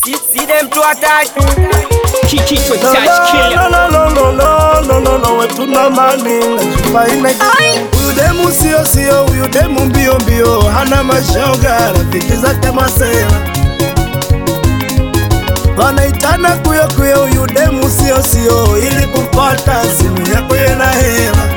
See, see them to attack. Kiki to No, touch killer. no, no, no, no, no, no, no, we tuna mani najifaina huyu demu sio sio, huyu demu mbio mbio, hana mashoga, rafiki zake masela wanaitana kuyo kuyo, huyu demu sio sio, ili kupata simu yako yena hela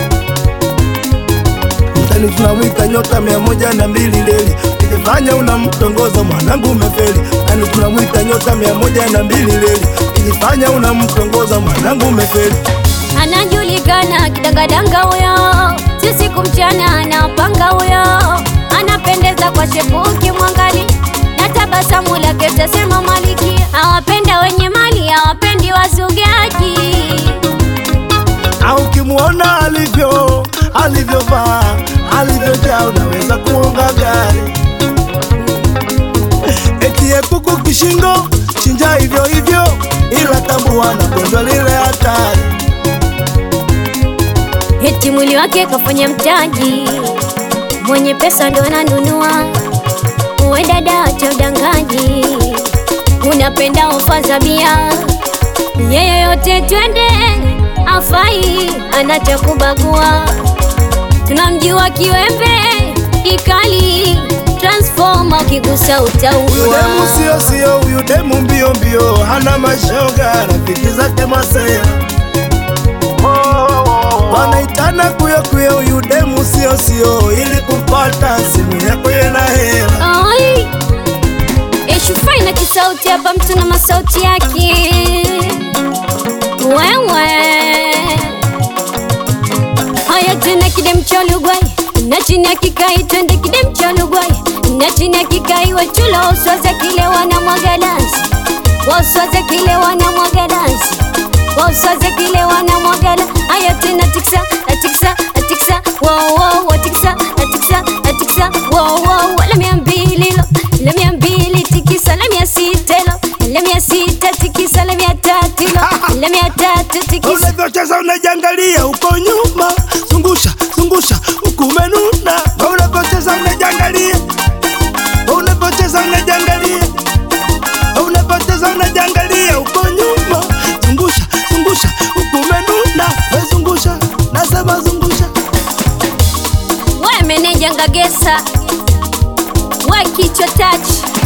mtani tunamwita nyota mia moja na mbili leli ukijifanya unamtongoza mwanangu umefeli mtani tunamwita nyota mia moja na mbili leli ukijifanya unamtongoza mwanangu umefeli anajulikana kidangadanga huyo, sisi kumchana anapanga huyo, anapendeza kwa shepuki mwangali na tabasamu lake tasema maliki, awapenda wenye mali, awapendi wazugaji. au ukimwona alivyo alivyovaa alivyojaa unaweza kuonga gari etie kuku kishingo chinja hivyo hivyo ila tambua na gonjwa lile hatari Eti mwili wake kafanya mtaji, mwenye pesa ndo ananunua. Uwe dada, acha udangaji, unapenda ofa za bia, yeye yote twende, afai anacha kubagua. Tunamjua kiwembe ikali, transforma ukigusa Huyu demu utaua. sio sio, huyu demu mbio mbio, hana mashoga, rafiki zake masea wanaitana kuyo kuyo, huyu demu sio sio, ili kupata simu yako yena hela. Ai, Eshufai na kisauti hapa, mtu na masauti yake. Wewe haya tena, kidem cha Lugwai na chini ya kikai, twende kidem cha Lugwai na chini ya kikai, wachula waswaza kile wana mwaga dansi, waswaza kile wana mwaga dansi, waswaza kile wana mwaga la. Haya tena tiksa atiksa atiksa wow wow atiksa atiksa atiksa wow wow la mia mbili lo la mia mbili tikisa la mia sita lo la mia sita tikisa la mia tatu lo la mia tatu tikisa Unavyocheza unajangalia uko nyuma, zungusha zungusha huku umenuna. Unavyocheza unajangalia, unavyocheza unajangalia, unavyocheza unajangalia uko nyuma, zungusha zungusha huku umenuna. We zungusha, nasema zungusha. we meneja ngagesa we kichwa tachi